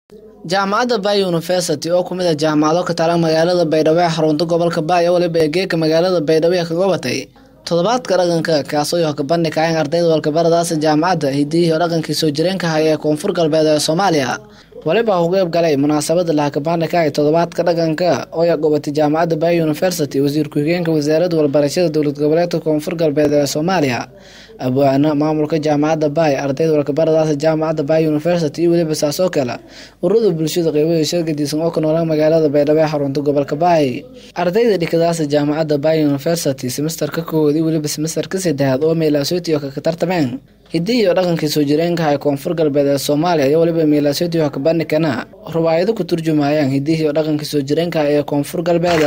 jaamacadda bay university oo kumid a jaamacado ka taala magaalada baydhabo ee xarunta gobolka baay oo waliba egeeka magaalada baydhabo ee kaga batay toddobaadka dhaqanka kaasoo yoha kabandhi kaayeen ardayda walkabaradaasa jaamacadda hidiyihii oo dhaqankii soo jireenka haya ee koonfur galbeed ee soomaaliya waliba u qeyb galay munaasabada laha kabandhi kaay toddobaadka dhaqanka oo ya gobatay jaamacadda bay university wasiir ku-xigeenka wasaaradda walbarashada dowlad goboleedka koonfur galbeed ee soomaaliya abwaano maamulka jaamacadda bay ardayda walkabaradaasa jaamacadda bay university iyo weliba saasoo kale ururada bulshada qeybada shirgadiisan oo ka noola magaalada baydhabo ee xarunta gobolka baay ardayda dhikadaasa jaamacadda bay university semesterka koowaad iyo weliba semesterka saddexaad oo meelaasootiyo ka tartameen hidii iyo dhaqankii soo jireenka ee koonfur galbeed ee soomaaliya iyo weliba meelaasootiyo kabandhigana rubaayado ku turjumayaan hidihii iyo dhaqankii soo jireenka ee koonfur galbeed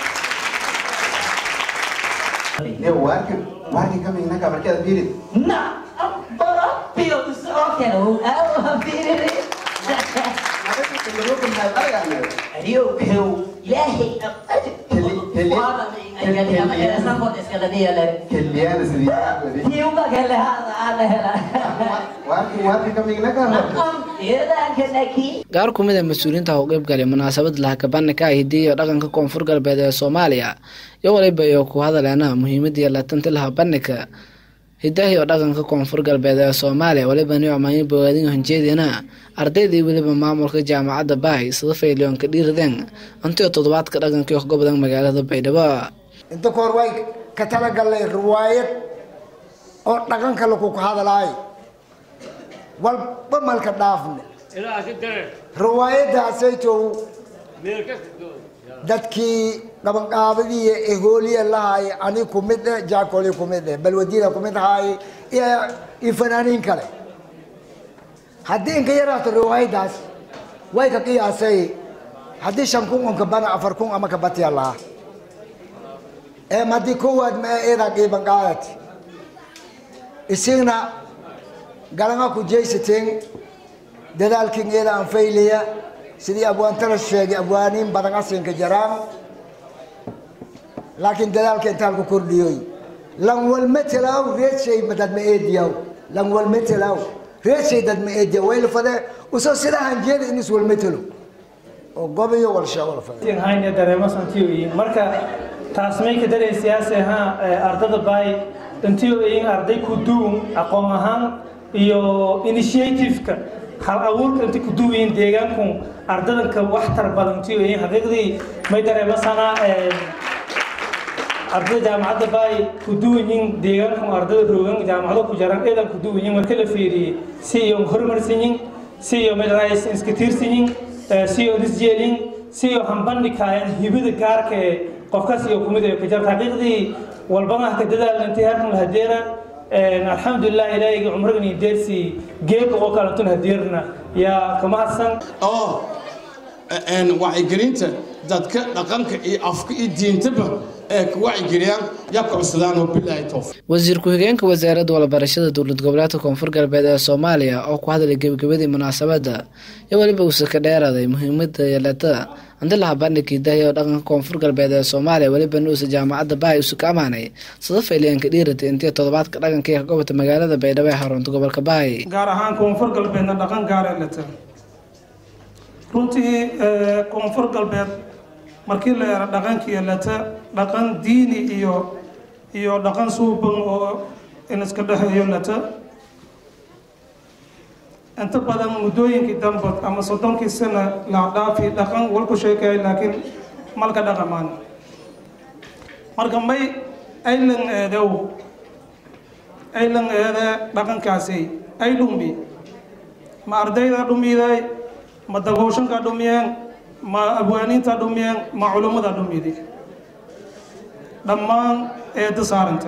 Warki kami naka markaad fiirid Na, proprio so che non avevo finire. Io che ilahi هذا انا سامبو اسكالدي على keliyana sidii يوم قال هذا هذا warki warki kami naka نعم إذا كنكي gaar ku mid a mas-uuliyiinta u qeyb galay munaasabad laha kabandhika hidii iyo dhaqanka koonfur galbeed ee soomaaliya iyo waliba iyo ku hadaleena muhiimadii latanti laha bandhika hidaha iyo dhaqanka koonfur galbeed ee soomaaliya waliba ni amaanyo bogaadin hanjeediina ardaydii weliba maamulka jaamacadda baay sida fayliyoonka dhiiradeen intiyo toddobaadka dhaqankii gobodan magaalada baydhabo inta kahor way ka talagalnay riwaayad oo dhaqanka lagu ka hadalaayo walba malka dhaafne riwaayadaasaytow dadkii dhabanqaabadii ehooliya lahaay ani kumid eh jaakoli kumid eh balwadiina kumid ahaay iyo iyo fanaaniin kale haddii inka yaraato riwaayadaas way ka qiyaasay haddii shan kun un kabana afar kun ama kabatiya lahaa em haddii kowaad ma eedaa qiiban qaadati isigna galanga ku jaysateen dadaalkin eeda aan faylaya sidii abwaantala sheegay abwaaniin badan asinka jaraan laakiin dadaalka intaan ku kordhiyoy lan walmetelaw reedshay dad ma eediyaw lan walmetelaw reedshay dad ma eediyaw waylfade usoo sidaa hanjeeda in is walmetelo oo gobiyo walsha walfade hayne dareemo santiyoyin marka taas may ka daray siyaasi ahaan ardada baay intiyoyin arday ku duun aqoon ahaan iyo initiative-ka hal abuurka inta ku duwayin deegaanku ardadanka waxtar badan intiyoyin xaqiiqdii may dareemo sanaa ardada jaamacadda baay ku duwayin deegaanku ardada roogan jaamacado ku jaran eedan ku duwayin marka la fiiriyey si iyo horumarsanyin si iyo meelrays iska tiirsanyin si iyo isjeelin si iyo hambandhikaayaan hibada gaarka ee qofkaas iyo kumid ee ka jarta xaqiiqdii walbana ka dadaalna intii halkan la hadeera alxamdulilah ilaahayga cumragani deersi geedka oo kalentun hadeerna yaa kama hadsan oo wacyigelinta dadka dhaqanka iyo afka iyo diintaba ee ka wacyigeliyaan yaa ka cusudaan oo bilaahi towfiiq wasiir ku-xigeenka wasaaradda walbarashada dowlad goboleedka koonfur galbeed ee soomaaliya oo ku hadlay gebagabadii munaasabadda iyo weliba uuse ka dheeraaday muhiimada yeelata andi laha bandhigii dahi oo dhaqanka koonfur galbeed ee soomaaliya weliba nuusa jaamacadda baay usu ka amaanay sida fayliyaanka dhiirata intii toddobaadka dhaqankii ka gobata magaalada baydhabo ee xarunta gobolka baay gaar ahaan koonfur galbeedna dhaqan gaar ee leta runtii koonfur galbeed markii la eero dhaqankii leta dhaqan diini iyo iyo dhaqan suuban oo in iska dhexeeyo leta inta badan muddooyinkii dambe ama soddonkii sana la dhaafi dhaqan walku sheekay laakiin malka dhaqamaan marka may aylan eedow aylan eede dhaqankaasi ay dhumi ma ardayda dhumiday ma dagooshanka dhumiyeen ma abwaaniinta dhumiyeen ma culummada dhumidi dhammaan eeda saaranta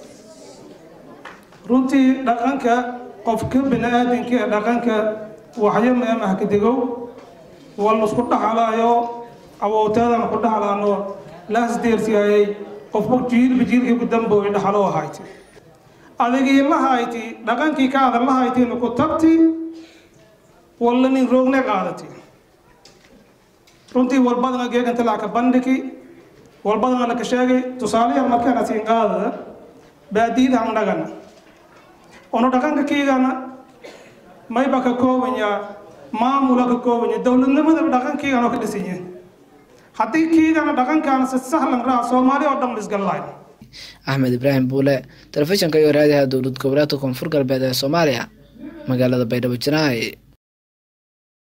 runtii dhaqanka qofka bini aadamka ee dhaqanka waxyo meemah ka degow wal isku dhaxalaayo awowteedan ku dhaxlaano laas deersiyaayay qofba jiilba jiilkii ku dambooy dhaxalo ahayti adigii la hayti dhaqankii ka adan la haytiina ku tagti walla nin roogne qaadati runtii walbadana geeganta lacka bandhigi walbadana laka sheegay tusaalayaal markaana siin qaadada baadiyada aan dhagana ono dhaqanka kiigana mayba ka koobanyaa maamula ka koobanya dowladnimadaba dhaqankiigan oo ka dhisanya haddii kiidana dhaqankaana si sahlan raa soomaali oo dhan isgallayn axmed ibraahim buule telefishinka iyo raadiyaha dowlad goboleedka koonfur galbeed ee soomaaliya magaalada baydhabo janaay